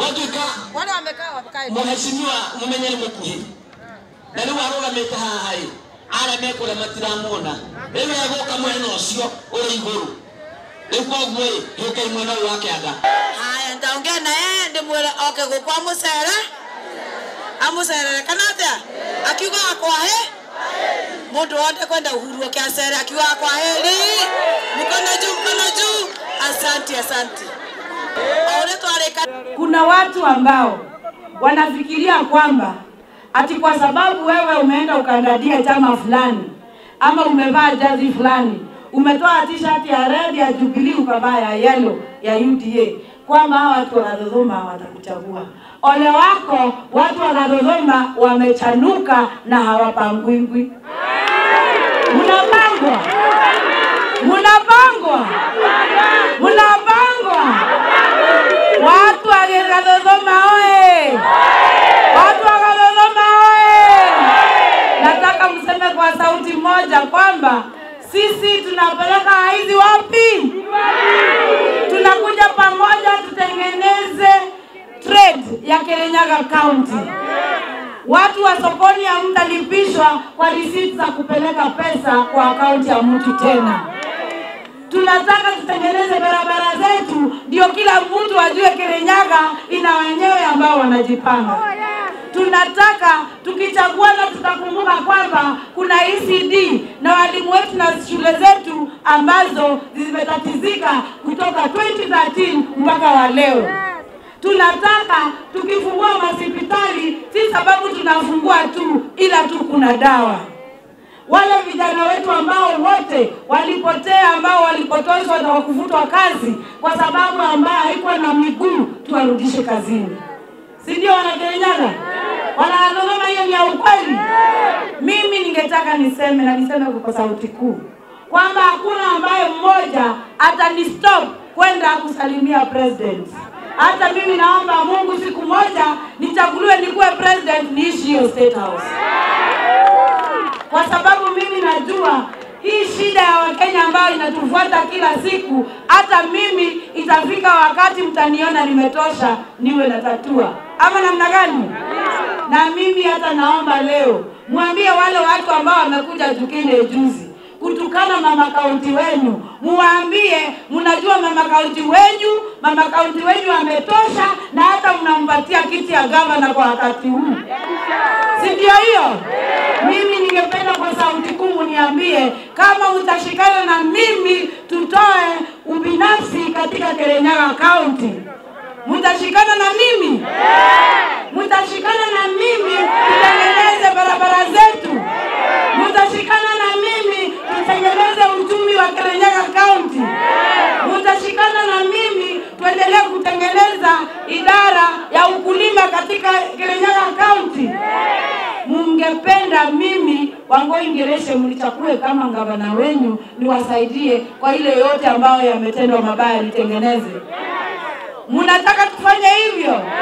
gwatuĩka Wale wamekaa wakae. mũhecimiwa mũmenyeri mũkuhĩ na rĩu arũgamĩte haha ĩ arĩa mekũrĩa matiramuona rĩu egũka mwena ũcio ũrĩ igũrũ rĩu koguo ĩ gĩũkai mwena ũyũ wa kĩanda Haya, nitaongea na yeye ndimwĩre oke gũkũ amũcere amũcerere kana atĩa akiuga akwahe mũndũ wothe kwenda uhuru oke acere akiuga akwaheri mkono juu mkono juu asanti asanti o ũrĩa twarĩka Kuna watu ambao wanafikiria kwamba ati kwa sababu wewe umeenda ukandadia chama fulani ama umevaa jazi fulani, umetoa t-shirt ya red ya Jubilee ukavaa ya yellow ya UDA, kwamba hawa watu wa Dodoma watakuchagua. Ole wako, watu wa Dodoma wamechanuka na hawapangwingwi. Mnapangwa, mnapangwa, mnapangwa. Watu wa Dodoma oye! Watu wa Dodoma oye! Nataka mseme kwa sauti moja kwamba sisi tunapeleka hizi wapi? Tunakuja pamoja tutengeneze trade ya Kirinyaga County. Watu wa sokoni hamtalipishwa kwa risiti za kupeleka pesa kwa akaunti ya mtu tena tunataka tutengeneze barabara zetu, ndio kila mtu ajue Kirinyaga ina wenyewe ambao wanajipanga. Tunataka tukichaguana, tutakumbuka kwamba kuna ECD na walimu wetu na shule zetu ambazo zimetatizika kutoka 2013 mpaka wa leo. Tunataka tukifungua hospitali, si sababu tunafungua tu, ila tu kuna dawa wale vijana wetu ambao wote walipotea, ambao walipotoshwa na kuvutwa kazi kwa sababu ambayo haikuwa na miguu, tuwarudishe kazini, si ndio? Wanakirinyaga, wanadodoma, hiyo ni ya ukweli. Mimi ningetaka niseme na niseme kwa sauti kuu kwamba hakuna ambaye mmoja atanistop kwenda kusalimia president. Hata mimi naomba Mungu siku moja nichaguliwe nikuwe president, niishi hiyo state house kwa sababu mimi najua hii shida ya Wakenya ambayo inatufuata kila siku, hata mimi itafika wakati mtaniona nimetosha niwe natatua, ama namna gani? Na mimi hata naomba leo mwambie wale watu ambao wamekuja Jukine juzi kutukana mama kaunti wenu, muwaambie mnajua mama kaunti wenyu, mama kaunti wenyu ametosha, na hata mnampatia kiti ya gavana kwa wakati huu, si ndio hiyo? Mimi ningependa kwa sauti kuu niambie kama mtashikana na mimi tutoe ubinafsi katika Kirinyaga County. Mtashikana na mimi? Mtashikana na mimi tutengeneze barabara zetu? Mtashikana na mimi tutengeneze uchumi wa Kirinyaga County? Mtashikana na mimi tuendelee kutengeneza idara ya ukulima katika Kirinyaga County? mungependa mimi Wangoi Ngereshe mlichakue kama gavana wenyu, niwasaidie kwa ile yote ambayo yametendwa mabaya, nitengeneze. Mnataka tufanye hivyo?